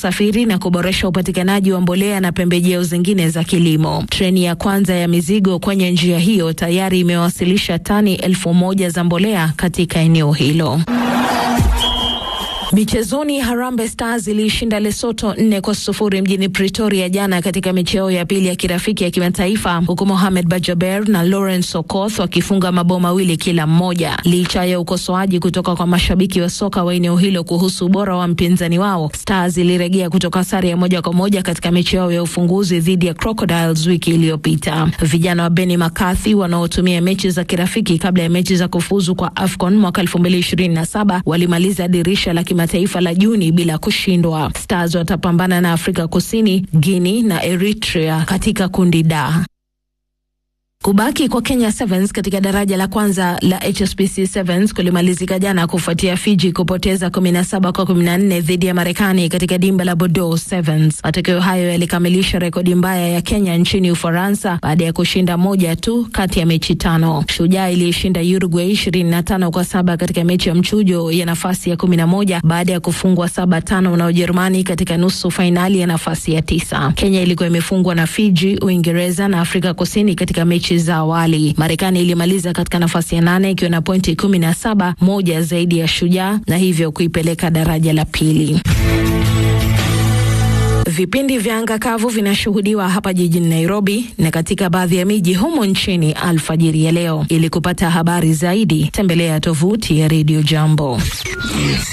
usafiri na kuboresha upatikanaji wa mbolea na pembejeo zingine za kilimo. Treni ya kwanza ya mizigo kwenye njia hiyo tayari imewasilisha tani elfu moja za mbolea katika eneo hilo. Michezoni, Harambee Stars iliishinda Lesotho nne kwa sufuri mjini Pretoria jana katika micheo ya pili ya kirafiki ya kimataifa, huku Mohamed Bajaber na Lawrence Okoth wakifunga mabao mawili kila mmoja. Licha ya ukosoaji kutoka kwa mashabiki wa soka wa eneo hilo kuhusu ubora wa mpinzani wao, Stars ilirejea kutoka sare ya moja kwa moja katika mechi yao ya ufunguzi dhidi ya Crocodiles wiki iliyopita. Vijana wa Benny McCarthy wanaotumia mechi za kirafiki kabla ya mechi za kufuzu kwa AFCON mwaka 2027 walimaliza dirisha la kimataifa la Juni bila kushindwa. Stars watapambana na Afrika Kusini, Guinea na Eritrea katika kundi D. Kubaki kwa Kenya Sevens katika daraja la kwanza la HSBC Sevens kulimalizika jana kufuatia Fiji kupoteza 17 kwa 14 dhidi ya Marekani katika dimba la Bordeaux Sevens. Matokeo hayo yalikamilisha rekodi mbaya ya Kenya nchini Ufaransa baada ya kushinda moja tu kati ya mechi tano. Shujaa iliishinda Uruguay 25 kwa saba katika mechi ya mchujo ya nafasi ya 11 baada ya kufungwa saba tano na Ujerumani katika nusu fainali ya nafasi ya tisa. Kenya ilikuwa imefungwa na Fiji, Uingereza na Afrika Kusini katika mechi za awali. Marekani ilimaliza katika nafasi ya nane ikiwa na pointi kumi na saba, moja zaidi ya Shujaa na hivyo kuipeleka daraja la pili. Vipindi vya anga kavu vinashuhudiwa hapa jijini Nairobi na katika baadhi ya miji humo nchini alfajiri ya leo. Ili kupata habari zaidi, tembelea tovuti ya Radio Jambo.